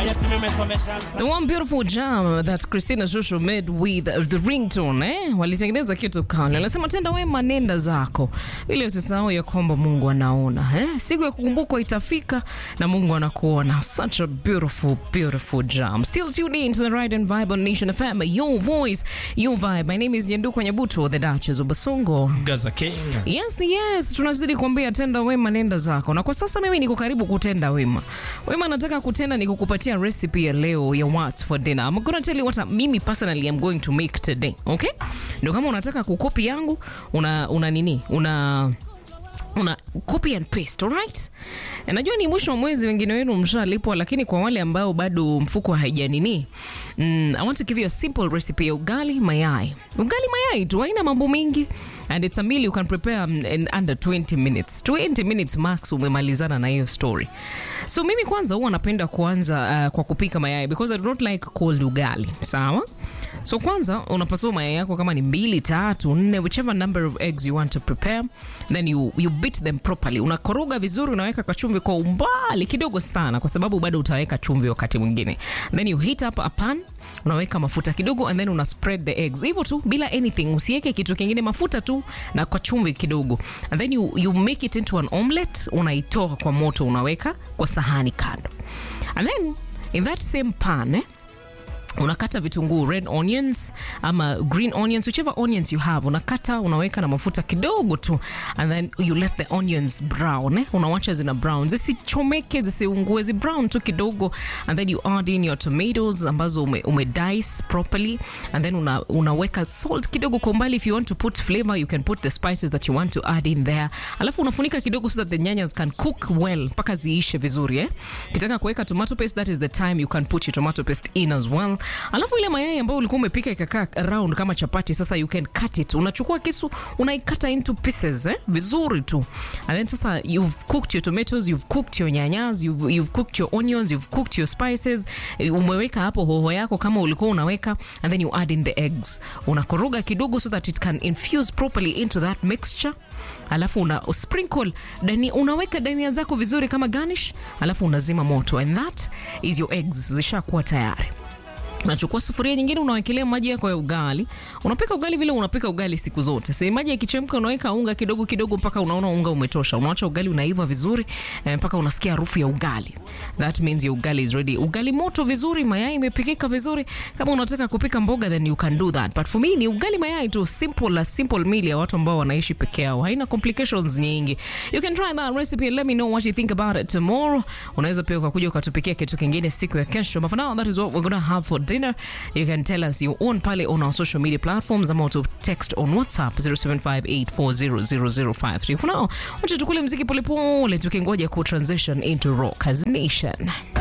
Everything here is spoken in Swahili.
The one beautiful jam that Christina Shusho made with the ringtone eh? Walitengeneza kitu kale. Anasema tenda wema nenda zako. Ili usisahau ya kwamba Mungu anaona eh? Siku ya kukumbukwa itafika na Mungu anakuona. Such a beautiful beautiful jam. Still tuned in to the Ride and Vibe on Nation FM. Your voice, your vibe. My name is Nyanduko Nyabuto, the Duchess of Basongo. Gaza King. Yes, yes, tunazidi kuambia tenda wema nenda zako, na kwa sasa mimi niko karibu kutenda wema. Wema nataka kutenda ni kukupatia recipe ya leo ya what for dinner. I'm gonna tell you what I- mimi personally am going to make today. Okay? Ndio kama unataka kukopi yangu, una una nini? Una una copy and paste, alright? Eh, Najua ni mwisho wa mwezi, wengine wenu mshalipwa, lakini kwa wale ambao bado mfuko haijanini, mm, I want to give you a simple recipe ya ugali mayai. Ugali mayai tu, haina mambo mengi and it's a meal you can prepare um, in under 20 minutes. 20 minutes max umemalizana na hiyo story. So mimi kwanza huwa napenda kuanza uh, kwa kupika mayai because I do not like cold ugali. Sawa? So kwanza unapasua mayai yako kama ni mbili, tatu, nne, whichever number of eggs you want to prepare, then you, you beat them properly. Unakoroga vizuri, unaweka kachumvi kwa umbali kidogo sana, kwa sababu bado utaweka chumvi wakati mwingine. Then you heat up a pan unaweka mafuta kidogo and then una spread the eggs hivyo tu bila anything usiweke kitu kingine mafuta tu na kwa chumvi kidogo and then you, you make it into an omelette unaitoa kwa moto unaweka kwa sahani kando and then in that same pan eh, unakata vitunguu red onions ama green onions whichever onions you have unakata unaweka na mafuta kidogo tu and then you let the onions brown eh? unawacha zina brown zisichomeke zisiungue zi brown tu kidogo and then you add in your tomatoes ambazo ume, ume dice properly and then una, unaweka salt kidogo kwa umbali if you want to put flavor you can put the spices that you want to add in there alafu unafunika kidogo so that the nyanyas can cook well mpaka ziishe vizuri eh? ukitaka kuweka tomato paste that is the time you can put your tomato paste in as well alafu ile mayai ambayo ulikuwa umepika ikakaa round kama chapati sasa you can cut it unachukua kisu unaikata into pieces eh? vizuri tu and then sasa you've cooked your tomatoes you've cooked your nyanyas you've, you've cooked your onions you've cooked your spices eh, umeweka hapo hoho yako kama ulikuwa unaweka and then you add in the eggs unakoroga kidogo so that it can infuse properly into that mixture alafu una sprinkle dani, unaweka dania zako vizuri kama garnish alafu unazima moto and that is your eggs zishakuwa tayari unachukua sufuria nyingine unawekelea maji yako ya ugali unapika ugali vile unapika ugali siku zote si maji yakichemka unaweka unga kidogo kidogo mpaka unaona unga umetosha unaacha ugali unaiva vizuri eh, mpaka unasikia harufu ya ugali that means your ugali is ready ugali moto vizuri mayai imepikika vizuri kama unataka kupika mboga then you can do that but for me ni ugali mayai tu simple a simple meal ya watu ambao wanaishi peke yao haina complications nyingi you can try that recipe and let me know what you think about it tomorrow unaweza pia ukakuja ukatupikia kitu kingine siku ya kesho but for now that is what we're gonna have for dinner you can tell us your own pale on our social media platforms ama to text on whatsapp 0758400053 for now wacha tukule mziki polepole tukingoja ku transition into rock as nation